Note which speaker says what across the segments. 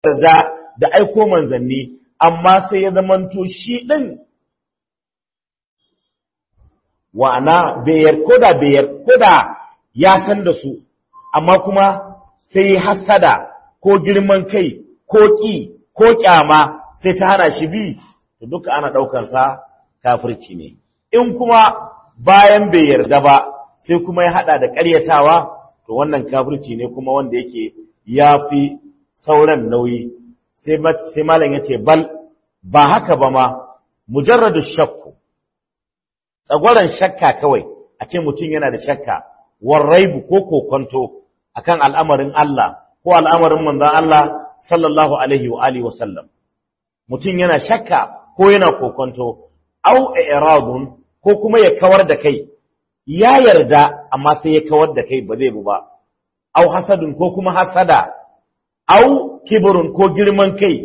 Speaker 1: yarda da aiko manzanni amma sai ya zamanto shi din wa'ana bayar koda bayar koda ya san da su amma kuma sai hasada ko girman kai ko ƙi ko ƙyama sai ta hana shi bi to duka ana ɗaukansa kafirci ne in kuma bayan bai yarda ba sai kuma ya haɗa da ƙaryatawa to wannan kafirci ne kuma wanda yake ya fi sauran nauyi sai malam ya ce bal ba haka ba ma mujarradu shakku tsagwaron shakka kawai a ce mutum yana da shakka warraibu ko kokonto akan al'amarin Allah ko al'amarin manzon Allah sallallahu alaihi wa alihi wasallam mutum yana shakka ko yana kokonto au i'radun ko kuma ya kawar da kai ya yarda amma sai ya kawar da kai ba zai bu ba au hasadun ko kuma hasada au kibrun ko girman kai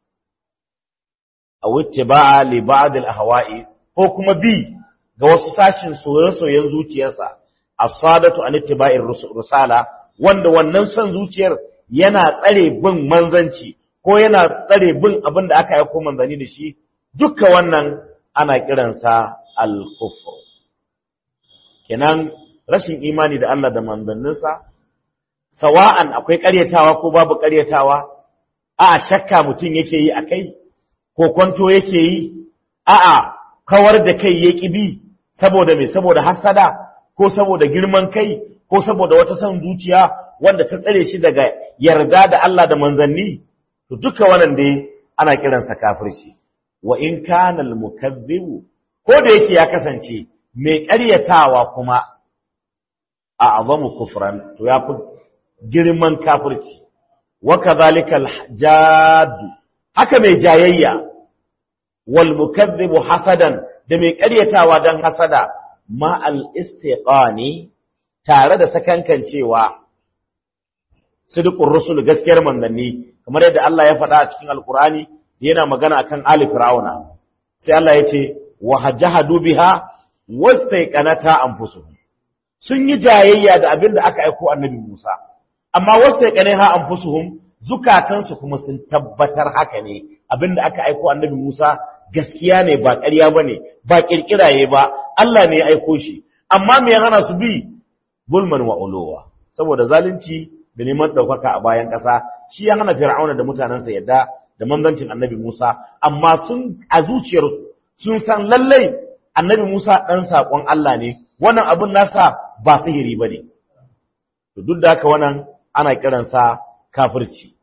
Speaker 1: aw ittiba'a li ba'd al-ahwa'i ko kuma bi ga wasu sashin soyayyen zuciyarsa as-sadatu an ittiba'ir rusala wanda wannan son zuciyar yana tsare bin manzanci ko yana tsare bin abin da aka aiko manzani da shi duka wannan ana kiransa al-kufr kenan rashin imani da Allah da manzanninsa sawa'an akwai ƙaryatawa ko babu ƙaryatawa a shakka mutum yake yi akai ko kwanto yake yi a'a kawar da kai ya bi saboda me saboda hasada ko saboda girman kai ko saboda wata son zuciya wanda ta tsare shi daga yarda da Allah da manzanni to duka wannan dai ana kiransa kafirci wa in kana al-mukazzibu ko da yake ya kasance mai ƙaryatawa kuma a azamu kufran to ya fi girman kafirci wa kadhalika al-jadd haka mai jayayya wal mukazzibu hasadan da mai ƙaryatawa dan hasada ma al-istiqani tare da sakankancewa sidqur rusul gaskiyar manzanni kamar yadda Allah ya faɗa a cikin alqur'ani yana magana akan ali fir'auna sai Allah ya ce wa hajahadu biha wastaiqanata anfusuhum sun yi jayayya da abin da aka aiko annabi Musa amma wastaiqanaha anfusuhum zukatansu kuma sun tabbatar haka ne abin da aka aiko annabi Musa gaskiya ne ba ƙarya bane ba kirkiraye ba Allah ne ya aiko shi amma me ya hana su bi bulman wa uluwa saboda zalunci da neman ɗaukaka a bayan ƙasa shi ya hana fir'auna da mutanensa yadda da manzancin annabi Musa amma sun a zuciyarsu sun san lallai annabi Musa ɗan saƙon Allah ne wannan abin nasa ba sihiri ba ne to duk da haka wannan ana kiransa kafirci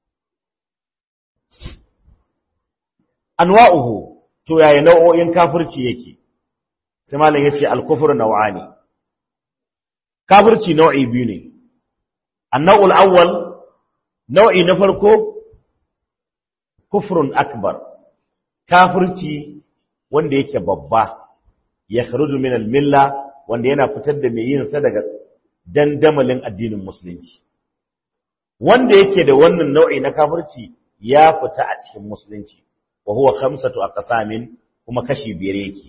Speaker 1: anwa'uhu to yaya nau'o'in kafirci yake sai malam yace al-kufru naw'ani kafirci nau'i biyu ne annawul awwal nau'i na farko kufrun akbar kafirci wanda yake babba ya kharuju min al-milla wanda yana fitar da mai yin sa daga dandamalin addinin musulunci wanda yake da wannan nau'i na kafirci ya fita a cikin musulunci wa huwa khamsatu aqsamin kuma kashi biyar yake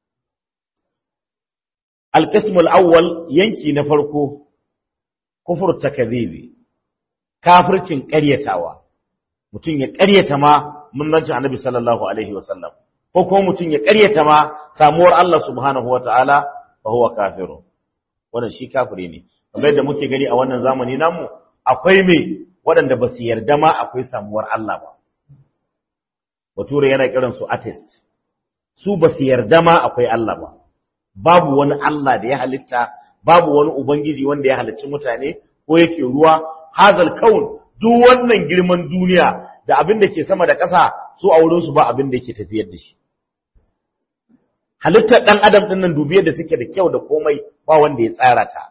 Speaker 1: al-qism al-awwal yanki na farko kufur takdhibi kafircin ƙaryatawa mutum ya ƙaryata ma munnancin annabi sallallahu alaihi wasallam ko kuma mutum ya ƙaryata ma samuwar Allah subhanahu wataala fa huwa kafiru wannan shi kafire ne kamar yadda muke gani a wannan zamani namu akwai me waɗanda ba su yarda ma akwai samuwar Allah ba bature yana kiran su atheist su ba su yarda ma akwai Allah ba babu wani Allah da ya halitta babu wani ubangiji wanda ya halicci mutane ko yake ruwa hazal kaun duk wannan girman duniya da abin da ke sama da ƙasa su a wurin su ba abin da yake tafiyar da shi halittar ɗan adam ɗin nan dubiyar da take da kyau da komai ba wanda ya tsara ta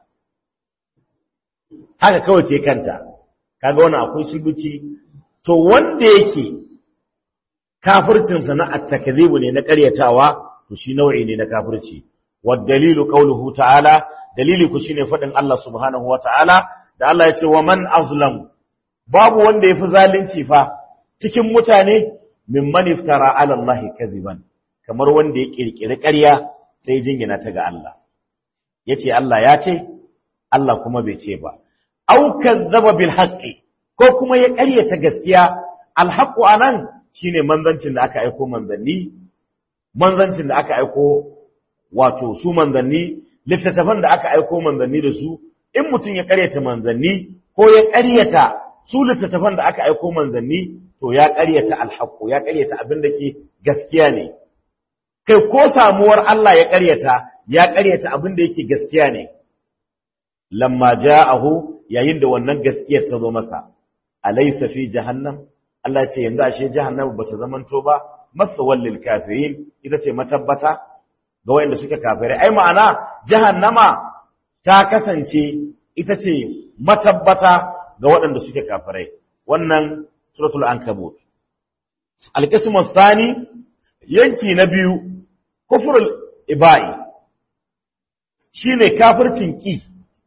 Speaker 1: haka kawai ce kanta kaga wannan akwai shibuci to wanda yake kafircin sa na at-takdhibu ne na ƙaryatawa to shi nau'i ne na kafirci wad dalilu qawluhu ta'ala dalili ku shine fadin Allah subhanahu wata'ala da Allah ya ce wa man azlam babu wanda yafi zalunci fa cikin mutane mimman iftara ala Allah kadhiban kamar wanda ya kirkiri ƙarya sai jingina ta ga Allah yace Allah ya ce Allah kuma bai ce ba au kazzaba bil haqqi ko kuma ya ƙaryata gaskiya alhaqqu anan shine manzancin da aka aiko manzanni manzancin da aka aiko wato su manzanni littattafan da aka aiko manzanni da su in mutum ya ƙaryata manzanni ko ya ƙaryata su littattafan da aka aiko manzanni to ya ƙaryata alhaqqu ya ƙaryata abin da ke gaskiya ne kai ko samuwar Allah ya ƙaryata ya ƙaryata abin da yake gaskiya ne lamma ja'ahu yayin da wannan gaskiyar ta zo masa alaysa fi jahannam Allah ce yanzu ashe jahannam bata zamanto ba masawal lil kafirin ita ce matabbata ga wayanda suke kafirai ai ma'ana jahannama ta kasance ita ce matabbata ga waɗanda suke kafirai wannan suratul ankabut alqismu thani yanki na biyu kufrul ibai shine kafircin ki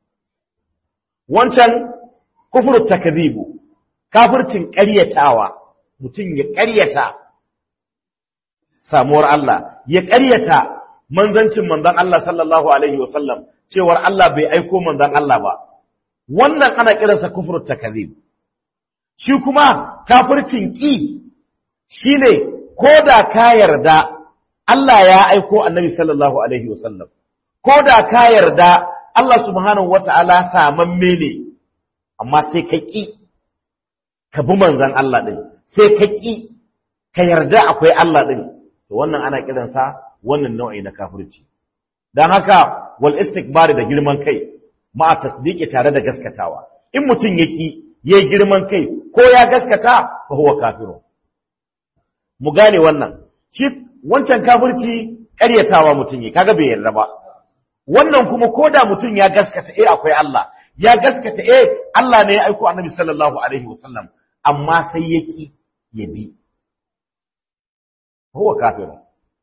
Speaker 1: wancan kufrul takdhibu kafircin ƙaryatawa mutum ya ƙaryata samuwar Allah ya ƙaryata manzancin manzon Allah sallallahu alaihi wasallam cewar Allah bai aiko manzon Allah ba wannan ana kiransa kufrul takdhib shi kuma kafircin ki shine koda ka yarda Allah ya aiko annabi sallallahu alaihi wasallam koda ka yarda Allah subhanahu wataala samamme ne amma sai ka ki ka bi manzon Allah din sai ka ki ka yarda akwai Allah din to wannan ana kiransa wannan nau'i na kafirci dan haka wal istikbari da girman kai ma tasdiqi tare da gaskatawa in mutum yaki yayi girman kai ko ya gaskata fa huwa kafirun mu gane wannan shi wancan kafirci ƙaryatawa mutum yi kaga bai yarda ba wannan kuma koda mutum ya gaskata eh akwai Allah ya gaskata eh Allah ne ya aiko Annabi sallallahu alaihi wasallam amma sai yaki ya bi huwa kafirun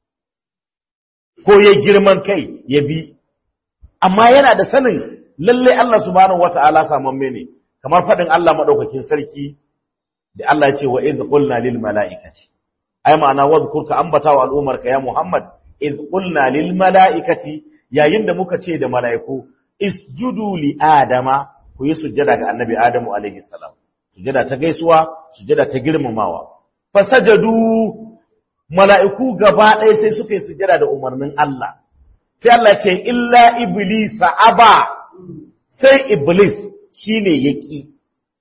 Speaker 1: ko ya girman kai ya bi amma yana da sanin lalle Allah subhanahu wata'ala samamme ne kamar fadin Allah madaukakin sarki da Allah ya ce wa idh qulna lil mala'ikati ai ma'ana wadhkur ka ambata wa al'umarka ya Muhammad idh qulna lil mala'ikati yayin da muka ce da mala'iku isjudu li adama ku yi sujjada ga annabi adamu alaihi salam sujjada ta gaisuwa sujjada ta girmamawa fasajadu mala'iku gaba ɗaya sai suka yi sujjada da umarnin Allah sai Allah ce illa iblis aba sai iblis shine yaki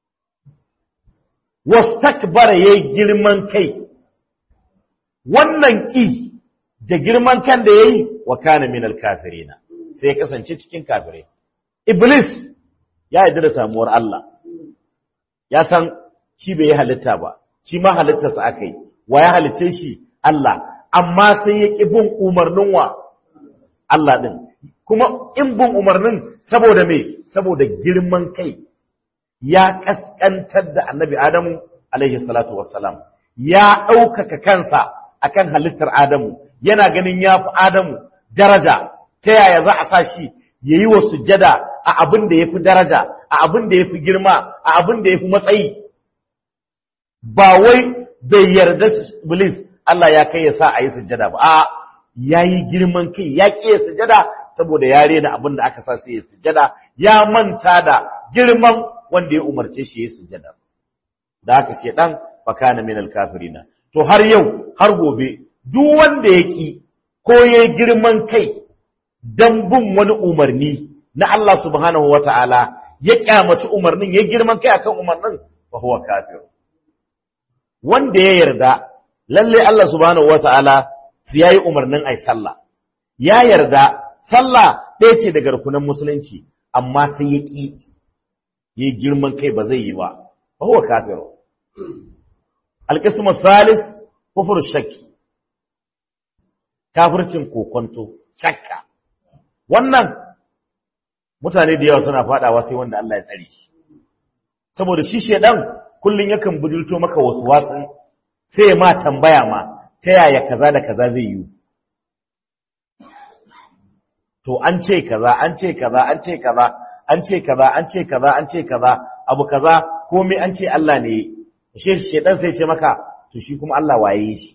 Speaker 1: wastakbara yayi girman kai wannan ki da girman kan da yayi wa kana minal kafirina sai kasance cikin kafirai iblis ya yarda da samuwar Allah ya san shi bai halitta ba shi ma halittarsa akai wa ya halitte shi Allah amma sai ya ƙi bin umarnin wa Allah ɗin kuma in bin umarnin saboda me saboda girman kai ya ƙasƙantar da annabi Adamu alaihi salatu wassalam ya ɗaukaka kansa akan halittar Adamu yana ganin ya fi Adamu daraja ta yaya za a sa shi ya yi wa sujjada a abin da ya fi daraja a abin da ya fi girma a abin da ya fi matsayi ba wai bai yarda Iblis Allah ya kai ya sa a yi sujjada ba, a ya yi girman kai, ya ƙi ya sujjada saboda ya rena abin da aka sa sai ya sujjada, ya manta da girman wanda ya umarce shi ya sujjada. Da haka ce ɗan fakana min alkafirina. To har yau, har gobe, duk wanda ya ƙi ko ya yi girman kai don bin wani umarni na Allah subhanahu wa ta'ala ya ƙyamaci umarnin, ya girman kai akan umarnin, fa huwa kafir. Wanda ya yarda lalle Allah subhanahu wata'ala ya yi umarnin ai sallah ya yarda sallah ɗaya ce daga rukunan musulunci amma sai ya ƙi yi girman kai ba zai yi ba ba huwa kafiru alƙismu salis kufur shakki kafircin kokonto shakka wannan mutane da yawa suna faɗawa sai wanda Allah ya tsare shi saboda shi shedan kullun yakan budulto maka wasu wasun sai ma tambaya ma ta yaya kaza da kaza zai yi to an ce kaza an ce kaza an ce kaza an ce kaza an ce kaza an ce kaza abu kaza komai an ce Allah ne shi shedan sai ce maka to shi kuma Allah waye shi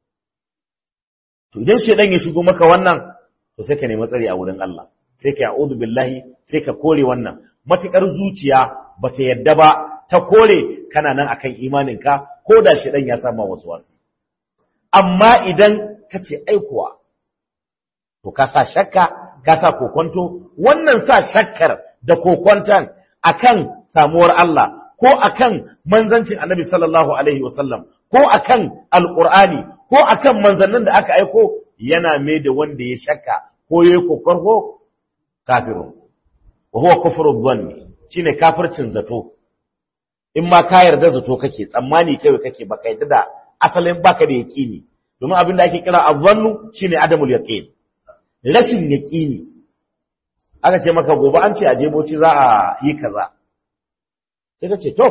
Speaker 1: to idan shedan ya shigo maka wannan to sai ka nemi tsari a wurin Allah sai ka ya'udhu billahi sai ka kore wannan matukar zuciya bata yadda ba ta kore kana nan akan imaninka ko da shi dan ya sama wasu wasu amma idan ka ce aikuwa to ka sa shakka ka sa kokonto wannan sa shakkar da kokonton akan samuwar Allah ko akan manzancin Annabi sallallahu alaihi wasallam ko akan alqur'ani ko akan manzannin da aka aiko yana mai da wanda ya shakka ko yayi kokarho kafirun wa huwa kufru dhanni shine kafircin zato in ma ka yarda zato kake tsammani kai kake baka yarda da asalin baka da yaqini domin abin da ake kira azzannu shine adamul yaqin rashin yaqini aka ce maka gobe an ce a jeboci za a yi kaza sai ka ce to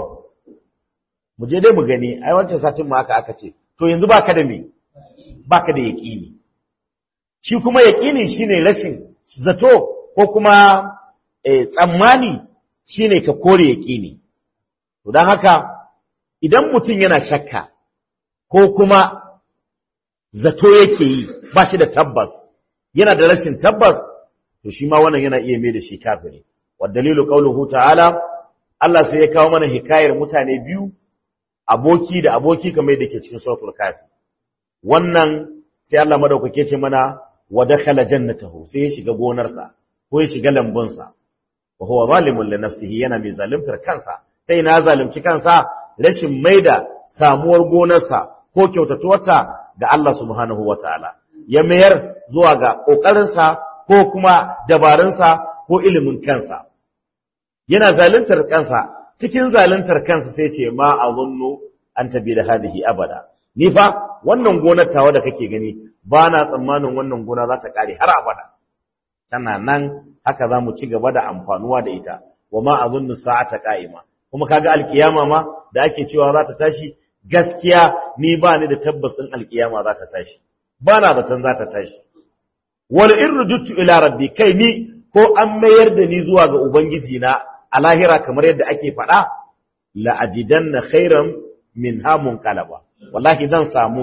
Speaker 1: mu je dai mu gani ai wancan satin mu aka aka ce to yanzu baka da me baka da yaqini shi kuma yaqini shine rashin zato ko kuma tsammani shine ka kore yaqini to dan haka idan mutum yana shakka ko kuma zato yake yi ba shi da tabbas yana da rashin tabbas to shi ma wannan yana iya mai da shi kafiri wa dalilu qauluhu ta'ala Allah sai ya kawo mana hikayar mutane biyu aboki da aboki kamar yadda ke cikin suratul kafi wannan sai Allah madaukake ce mana wa dakhala jannatahu sai ya shiga gonarsa ko ya shiga lambunsa wa huwa zalimun li nafsihi yana mai zalimtar kansa sai na zalunci kansa rashin maida samuwar gonarsa ko kyautatuwarta ga Allah subhanahu wataala ya mayar zuwa ga kokarinsa ko kuma dabarunsa ko ilimin kansa yana zaluntar kansa cikin zaluntar kansa sai ce ma azunnu an tabi da hadihi abada ni fa wannan gonar tawa da kake gani ba na tsammanin wannan gona za ta kare har abada tana nan haka za mu ci gaba da amfanuwa da ita wa ma azunnu sa'ata qa'ima kuma kaga alkiyama ma da ake cewa za ta tashi gaskiya ni ba ni da tabbacin alkiyama za ta tashi ba na zaton za ta tashi wal in rujuttu ila rabbi kai ni ko an mayar da ni zuwa ga ubangiji na a lahira kamar yadda ake faɗa la ajidanna khairan min hamun qalaba wallahi zan samu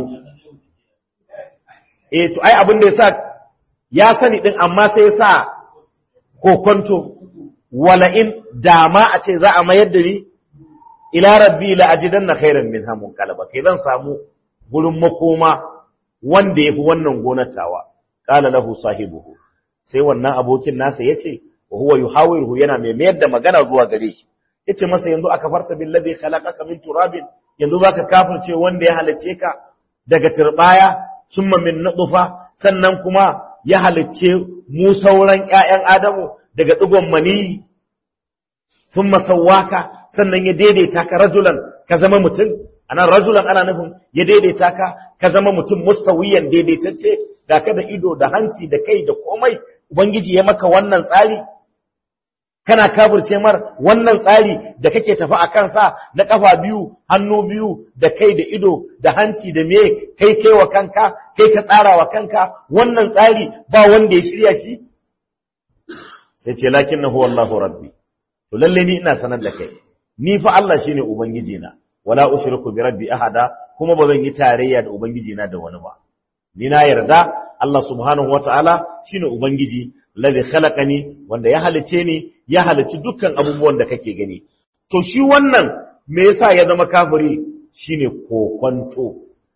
Speaker 1: eh to ai abin da yasa ya sani din amma sai yasa kokonto wala in dama a ce za a mayar da ni ila rabbi la ajidanna khairan min hamun qalaba kai zan samu gurin makoma wanda yafi wannan gonar tawa qala lahu sahibuhu sai wannan abokin nasa yace wa huwa yuhawiruhu yana mai mayar da magana zuwa gare shi yace masa yanzu aka farta billazi khalaqaka min turabin yanzu zaka kafirce wanda ya halicce ka daga turbaya summa min nutfa sannan kuma ya halicce mu sauran ƴaƴan adamu daga digon mani summa sawwaka sannan ya daidaita ka rajulan ka zama mutum anan rajulan ana nufin ya daidaita ka ka zama mutum mustawiyan daidaitacce da ka da ido da hanci da kai da komai ubangiji ya maka wannan tsari kana kafirce mar wannan tsari da kake tafi a kansa na kafa biyu hannu biyu da kai da ido da hanci da me kai kai wa kanka kai ka tsara wa kanka wannan tsari ba wanda ya shirya shi sai ce lakinnahu wallahu rabbi to lalle ni ina sanar da kai ni fa Allah shine ubangiji na wala ushriku bi rabbi ahada kuma ba zan yi tarayya da ubangiji na da wani ba ni na yarda Allah subhanahu wataala shine ubangiji ladhi khalaqani wanda ya halice ni ya halici dukkan abubuwan da kake gani to shi wannan me yasa ya zama kafiri shine kokonto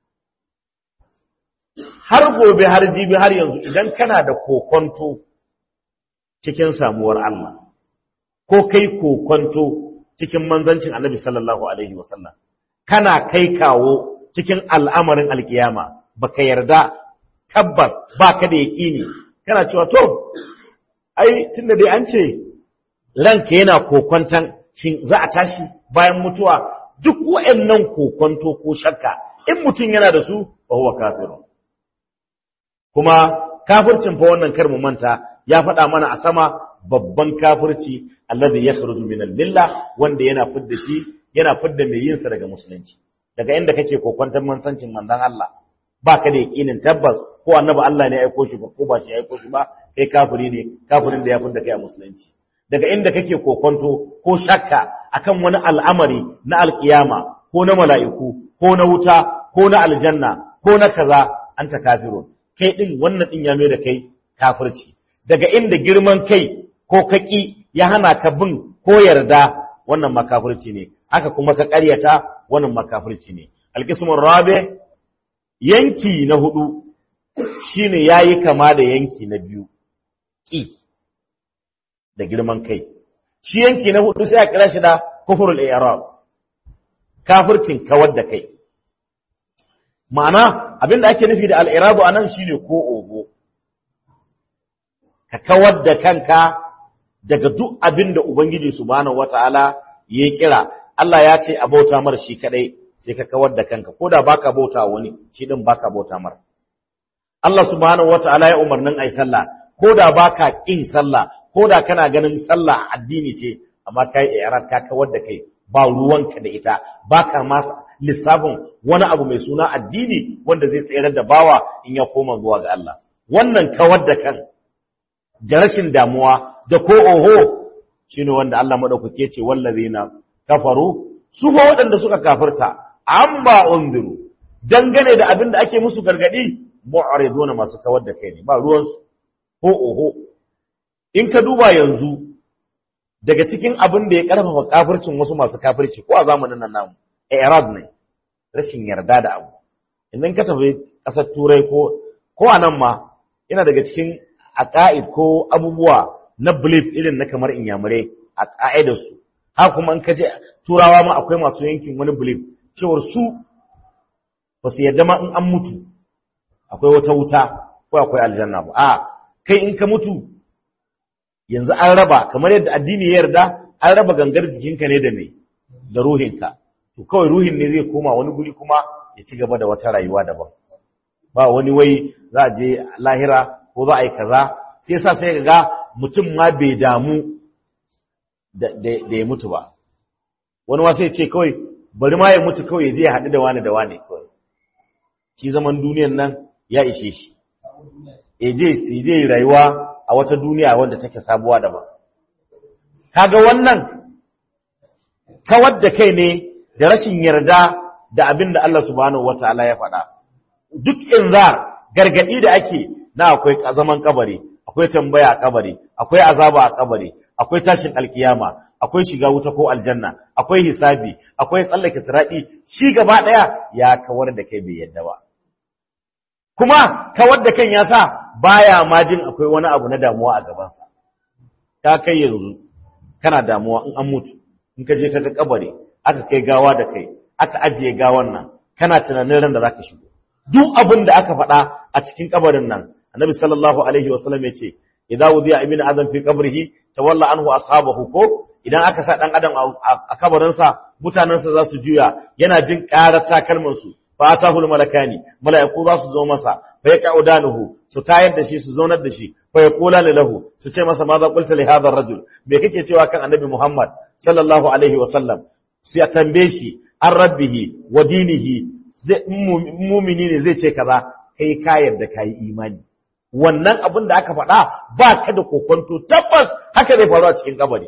Speaker 1: har gobe har jibi har yanzu idan kana da kokonto cikin samuwar Allah ko kai kokonto cikin manzancin Annabi sallallahu alaihi wasallam kana kai kawo cikin al'amarin alkiyama baka yarda tabbas baka da yaqini kana cewa to ai tunda dai an ce ranka yana kokontan shin za a tashi bayan mutuwa duk waɗannan kokonto ko shakka in mutum yana da su fa huwa kafirun kuma kafircin fa wannan kar mu manta ya faɗa mana a sama babban kafirci alladhi yakhruju min al-millah wanda yana fidda shi yana fidda mai yin sa daga musulunci daga inda kake kokontan mansancin manzon Allah baka da yakinin tabbas ko annabi Allah ne ya aiko shi ko ba shi ya aiko shi ba kai kafiri ne kafirin da ya fidda kai a musulunci daga inda kake kokonto ko shakka akan wani al'amari na alkiyama ko na mala'iku ko na wuta ko na aljanna ko na kaza anta kafirun kai din wannan din ya mai da kai kafirci daga inda girman kai ko kaki ya hana ka bin ko yarda wannan ma kafirci ne haka kuma ka ƙaryata wannan makafirci ne alqismur rabi yanki na hudu shine yayi kama da yanki na biyu ki da girman kai shi yanki na hudu sai a kira shi da kufrul i'rab kafircin kawar da kai ma'ana abinda ake nufi da al'iradu anan shine ko ogo ka kawar da kanka daga duk abinda ubangiji subhanahu wataala ya kira Allah ya ce a bauta mar shi kadai sai ka kawar da kanka koda baka bauta wani shi din baka bauta mar Allah subhanahu wataala ya umarnin ai sallah koda baka kin sallah koda kana ganin sallah addini ce amma kai i'rad ka kawar da kai ba ruwanka da ita baka ma lissafin wani abu mai suna addini wanda zai tsayar da bawa in ya koma zuwa ga Allah wannan kawar da kan da rashin damuwa da ko oho shine wanda Allah madaukake ce wallazina kafaru su fa waɗanda suka kafirta amma unziru dangane da abin da ake musu gargadi mu'riduna masu kawar da kai ne ba ruwan su ko oho in ka duba yanzu daga cikin abin da ya karfafa kafircin wasu masu kafirci ko a zamanin nan namu i'rad ne rashin yarda da abu idan ka tafi ƙasar turai ko ko a nan ma yana daga cikin aqaid ko abubuwa na belief irin na kamar inyamurai a ƙa'idar su ha kuma in ka je turawa ma akwai masu yankin wani belief cewar su ba su yarda ma in an mutu akwai wata wuta ko akwai aljanna ba a kai in ka mutu yanzu an raba kamar yadda addini ya yarda an raba gangar jikinka ne da me da ruhinka to kawai ruhin ne zai koma wani guri kuma ya ci gaba da wata rayuwa daban ba wani wai za a je lahira ko za a yi kaza sai sa sai ga mutum ma bai damu da ya mutu ba wani ma sai ce kawai bari ma ya mutu kawai ya je ya haɗu da wani da wani kawai shi zaman duniyan nan ya ishe shi ya je ya je rayuwa a wata duniya wanda take sabuwa daban kaga wannan kawar da kai ne da rashin yarda da abin da Allah subhanahu wataala ya faɗa duk inzar gargadi da ake na akwai zaman kabari akwai tambaya a kabari akwai azaba a kabari akwai tashin alkiyama akwai shiga wuta ko aljanna akwai hisabi akwai tsallake siradi shi gaba daya ya kawar da kai bai yadda ba kuma kawar da kan ya sa baya ma jin akwai wani abu na damuwa a gabansa ta kai yanzu kana damuwa in an mutu in ka je ka ga kabari aka kai gawa da kai aka ajiye gawan nan kana tunanin ran da zaka shigo duk abin da aka faɗa a cikin kabarin nan annabi sallallahu alaihi wasallam yace idza wudiya ibnu adam fi qabrihi tawalla anhu ashabahu ko idan aka sa dan adam a kabarin sa mutanen sa za su juya yana jin ƙarar takalmin su fa atahul malakani mala'iku za su zo masa fa yaqaudanuhu su tayar da shi su zaunar da shi fa yaqula lahu su ce masa ma za qulta li hadha ar-rajul me kake cewa kan annabi muhammad sallallahu alaihi wasallam sai ya tambaye shi an rabbihi wa dinihi mumini ne zai ce kaza kai ka yarda ka yi imani wannan abin da aka faɗa ba ka da kokonto tabbas haka zai faru a cikin kabari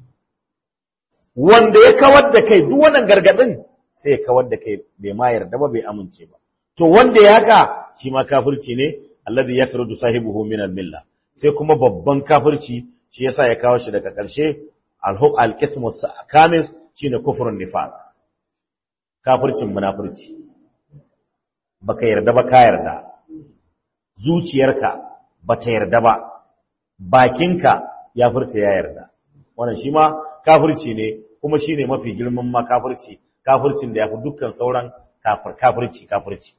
Speaker 1: wanda ya kawar da kai duk wannan gargadin sai ya kawar da kai bai ma yarda ba bai amince ba to wanda ya haka shi ma kafirci ne alladhi yakrudu sahibuhu min al-milla sai kuma babban kafirci shi yasa ya kawo shi daga ƙarshe al-huq al-qismu kamis shine kufrun nifaq kafircin munafurci baka yarda ba ka yarda zuciyarka bata yarda ba bakinka ya furta ya yarda wannan shi ma kafirci ne kuma shine mafi girman ma kafirci kafircin da yafi dukkan sauran kafir kafirci kafirci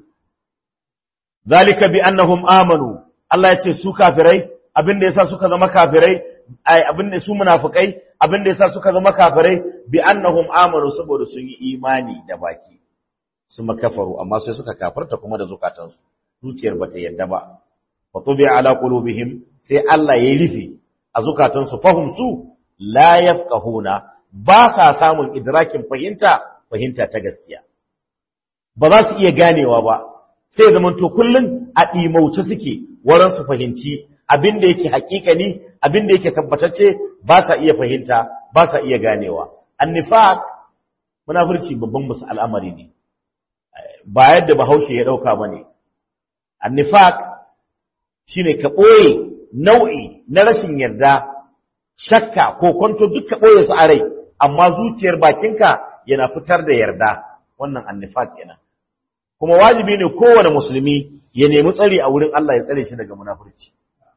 Speaker 1: zalika bi annahum amanu Allah ya ce su kafirai abinda yasa suka zama kafirai ai abinda su munafikai abinda yasa suka zama kafirai bi annahum amanu saboda sun yi imani da baki su makafaru amma sai suka kafarta kuma da zukatansu zuciyar bata yadda ba fa tubi ala qulubihim sai Allah ya rufe a zukatansu fahum su la yafqahuna ba sa samun idrakin fahimta fahimta ta gaskiya ba za su iya ganewa ba sai zaman to kullun a dimauce suke waran su fahimci abin da yake hakikani abin da yake tabbatacce ba sa iya fahimta ba sa iya ganewa annifaq munafurci babban musu al'amari ne ba yadda bahaushe ya dauka bane annifaq shine ka boye nau'i na rashin yarda shakka ko kwanto duk ka boye su a rai amma zuciyar bakinka yana fitar da yarda wannan annifaq kenan kuma wajibi ne kowane musulmi ya nemi tsari a wurin Allah ya tsare shi daga munafurci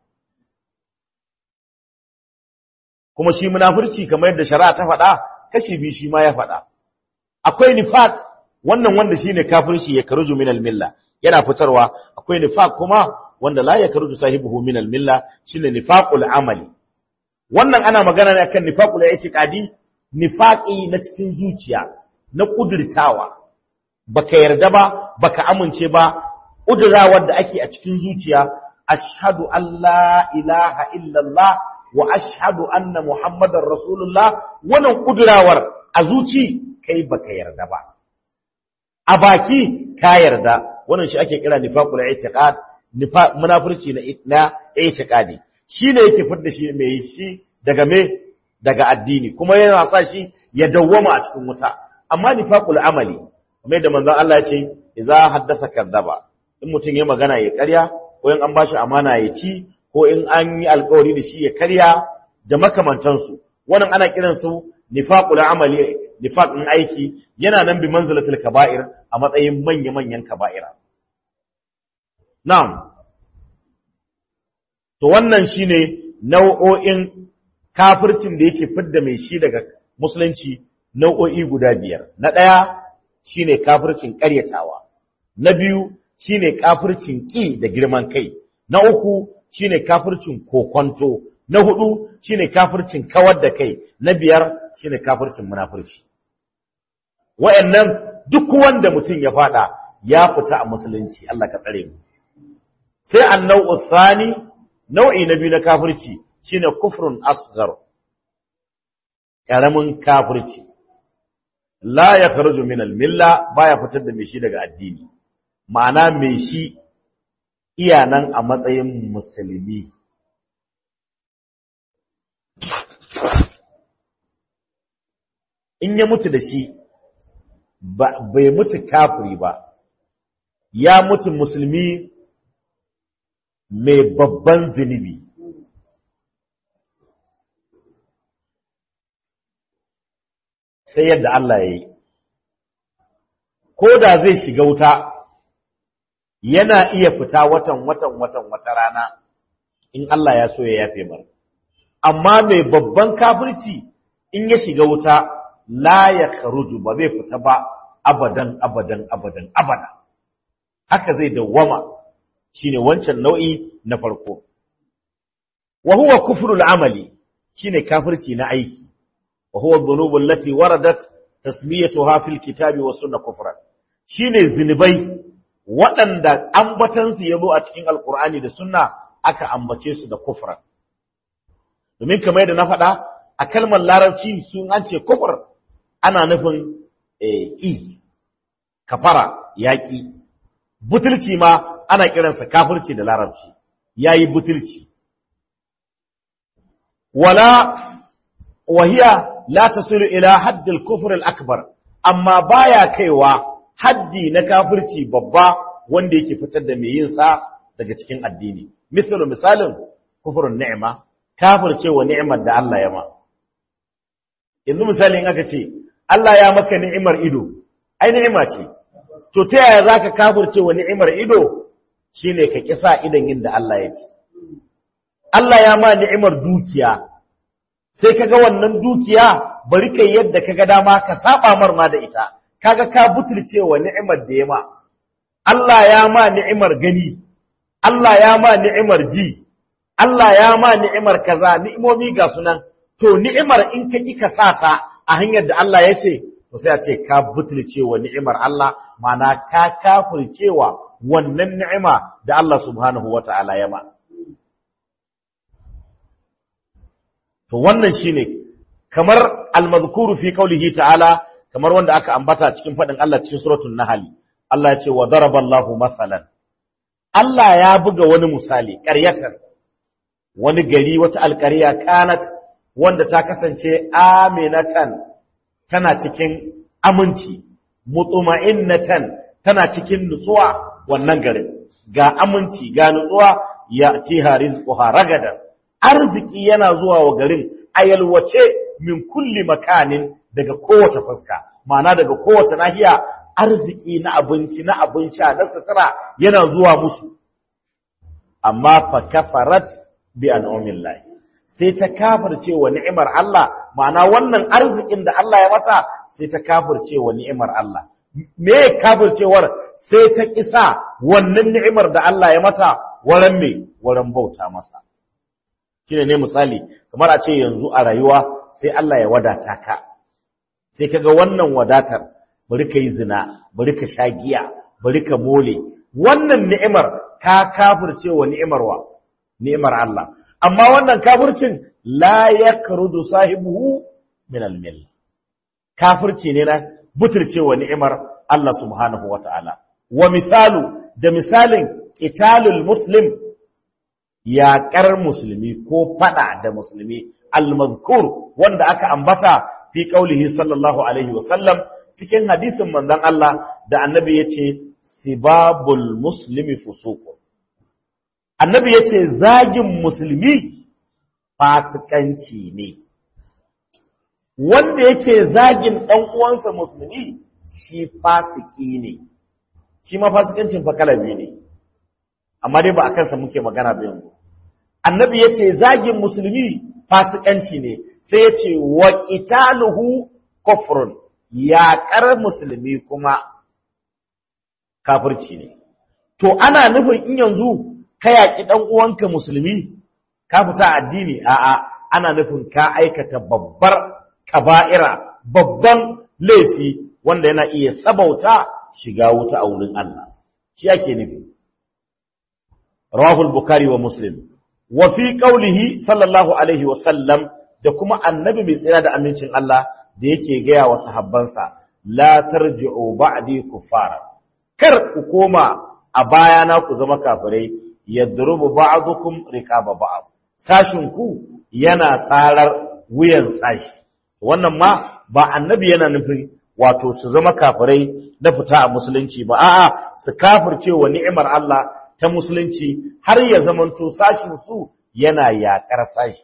Speaker 1: kuma shi munafurci kamar yadda shari'a ta faɗa kashi biyu shi ma ya faɗa akwai nifaq wannan wanda shine kafirci ya karuju minal milla yana fitarwa akwai nifaq kuma wanda la ya karuju sahibuhu minal milla shine nifaqul amali wannan ana magana ne akan nifaqul i'tiqadi nifaqi na cikin zuciya na kudirtawa baka yarda ba baka amince ba kudirawar da ake a cikin zuciya ashhadu an la ilaha illallah wa ashhadu anna muhammadar rasulullah wannan kudirawar a zuci kai baka yarda ba a baki ka yarda wannan shi ake kira nifaqul i'tiqad nifaq munafurci na na i'tiqadi shine yake fidda shi mai shi daga me daga addini kuma yana sa shi ya dawwama a cikin wuta amma nifaqul amali kamar da manzon Allah ya ce idza haddasa kadzaba in mutum ya magana ya karya ko in an bashi amana ya ci ko in an yi alƙawari da shi ya karya da makamantansu wannan ana kiransu nifaqul amali nifaqin aiki yana nan bi manzilatul kaba'ir a matsayin manya-manyan kaba'ira na'am to wannan shine nau'o'in kafircin da yake fidda mai shi daga musulunci nau'o'i guda biyar na ɗaya shine kafircin ƙaryatawa na biyu shine kafircin ƙi da girman kai na uku shine kafircin kokonto na hudu shine kafircin kawar da kai na biyar shine kafircin munafurci wa'annan duk wanda mutum ya fada ya fita a musulunci Allah ka tsare mu sai annau thani nau'i na biyu na kafirci shine kufrun asghar karamin kafirci la yakhruju min al-milla baya fitar da mai shi daga addini ma'ana mai shi iya nan a matsayin musulmi in ya mutu da shi bai mutu kafiri ba ya mutu musulmi mai babban zunubi sai yadda Allah ya yi ko da zai shiga wuta yana iya fita watan watan watan wata rana in Allah ya so ya yafe mar amma mai babban kafirci in ya shiga wuta la ya kharuju ba zai fita ba abadan abadan abadan abada haka zai dawwama shine wancan nau'i na farko wa huwa kufrul amali shine kafirci na aiki wa huwa dhunubu allati waradat tasmiyatuha fil kitabi was sunnah kufran shine zinubai waɗanda ambatansu ya zo a cikin alkur'ani da sunna aka ambace su da kufran domin kamar yadda na faɗa a kalmar larabci sun an ce kufur ana nufin ƙi kafara yaƙi butulci ma ana kiransa kafirci da larabci yayi butulci wala wahiya la tasilu ila haddil kufr al akbar amma baya kaiwa haddi na kafirci babba wanda yake fitar da mai yin sa daga cikin addini misalu misalin kufrun ni'ma kafircewa ni'imar da Allah ya ma yanzu misali in aka ce Allah ya maka ni'imar ido ai ni'ima ce to ta yaya zaka kafircewa ni'imar ido shine ka kisa idan yin da Allah ya ce Allah ya ma ni'imar dukiya sai kaga wannan dukiya bari kai yadda kaga dama ka saba marma da ita kaga ka butulcewa ni'imar da ya ma Allah ya ma ni'imar gani Allah ya ma ni'imar ji Allah ya ma ni'imar kaza ni'imomi ga sunan to ni'imar in ka ki ka sata a hanyar da Allah ya ce to sai a ce ka butulcewa ni'imar Allah ma'ana ka kafircewa wannan ni'ima da Allah subhanahu wata'ala ya ma to wannan shine kamar al-madhkuru fi qawlihi ta'ala kamar wanda aka ambata cikin fadin Allah cikin suratul nahl Allah ya ce wa daraballahu masalan Allah ya buga wani misali ƙaryatar wani gari wata alƙarya kanat wanda ta kasance aminatan tana cikin aminci mutuma'innatan tana cikin nutsuwa wannan garin ga aminci ga nutsuwa ya tiha rizquha ragadan arziki yana zuwa wa garin a yalwace min kulli makanin daga kowace fuska ma'ana daga kowace nahiya arziki na abinci na abin sha na sutura yana zuwa musu amma fa kafarat bi an'amillahi sai ta kafirce wa ni'imar Allah ma'ana wannan arzikin da Allah ya mata sai ta kafirce wa ni'imar Allah me kafircewar sai ta kisa wannan ni'imar da Allah ya mata waran me waran bauta masa shine ne misali kamar a ce yanzu a rayuwa sai Allah ya wadata ka sai kaga wannan wadatar bari ka yi zina bari ka sha giya bari ka mole wannan ni'imar ka kafirce wa ni'imar wa ni'imar Allah amma wannan kafircin la yakrudu sahibuhu min al-mill kafirci ne na buturcewa ni'imar Allah subhanahu wata'ala wa misalu da misalin qitalul muslim yaƙar musulmi ko fada da musulmi al-mazkur wanda aka ambata fi qaulihi sallallahu alaihi wa sallam cikin hadisin manzon Allah da annabi yace sibabul muslimi fusuqun annabi ya ce zagin musulmi fasikanci ne wanda yake zagin ɗan uwansa musulmi shi fasiki ne shi ma fasikancin fa kala biyu ne amma dai ba a kansa muke magana ba yanzu annabi ya ce zagin musulmi fasikanci ne sai ya ce wa qitaluhu kufrun yaƙar musulmi kuma kafirci ne to ana nufin in yanzu ka yaƙi ɗan uwanka musulmi ka fita addini a'a ana nufin ka aikata babbar kaba'ira babban laifi wanda yana iya sabauta shiga wuta a wurin Allah shi yake nufi rawahul bukhari wa muslim wa fi qawlihi sallallahu alaihi wa sallam da kuma annabi mai tsira da amincin Allah da yake gaya wa sahabbansa la tarji'u ba'di kufara kar ku koma a bayana ku zama kafirai yadrubu ba'dukum riqaba ba'd sashin ku yana sarar wuyan sashi wannan ma ba annabi yana nufin wato su zama kafirai na fita a musulunci ba a'a su kafirce wa ni'imar Allah ta musulunci har ya zamanto sashin su yana yakar sashi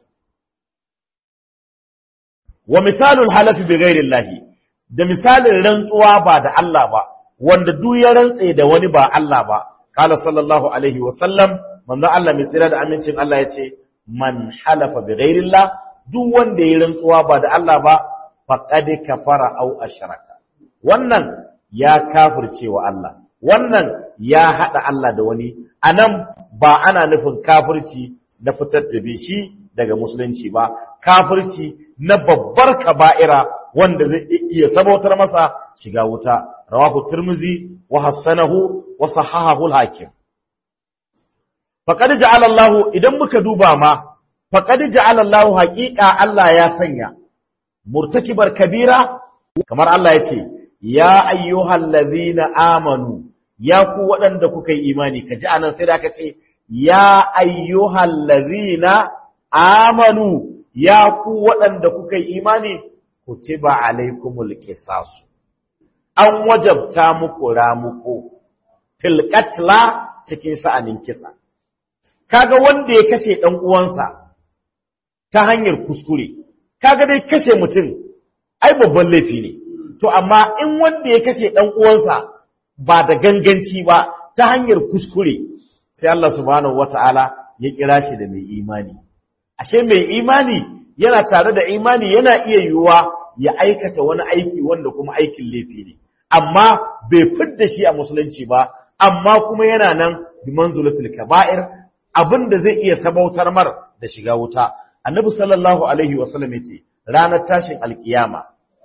Speaker 1: wa misalul halafi bi ghairillahi da misalin rantsuwa ba da Allah ba wanda duk ya rantse da wani ba Allah ba qala sallallahu alaihi wa sallam manzo Allah mai tsira da amincin Allah yace man halafa bi ghairillah duk wanda ya rantsuwa ba da Allah ba faqad kafara aw ashraka wannan ya kafirce wa Allah wannan ya hada Allah da wani anan ba ana nufin kafirci na fitar da shi daga musulunci ba kafirci na babbar kaba'ira wanda zai iya sabautar masa shiga wuta rawahu tirmizi wa hassanahu wa sahahahu al-hakim faqad ja'ala Allah idan muka duba ma faqad ja'ala Allah haqiqa Allah ya sanya murtakibar kabira kamar Allah yace ya ayyuhallazina amanu ya ku waɗanda kuka yi imani kaji anan sai da aka ce ya ayyuhallazina amanu ya ku waɗanda kuka yi imani kutiba alaikumul qisas an wajabta muku ramuko fil qatla cikin sa'anin kisa kaga wanda ya kashe dan uwansa ta hanyar kuskure kaga dai kashe mutum ai babban laifi ne to amma in wanda ya kashe dan uwansa ba da ganganci ba ta hanyar kuskure sai Allah subhanahu wataala ya kira shi da mai imani ashe mai imani yana tare da imani yana iya yiwuwa ya aikata wani aiki wanda kuma aikin laifi ne amma bai fidda shi a musulunci ba amma kuma yana nan bi manzulatul kaba'ir abinda zai iya sabautar mar da shiga wuta annabi sallallahu alaihi wasallam yace ranar tashin alkiyama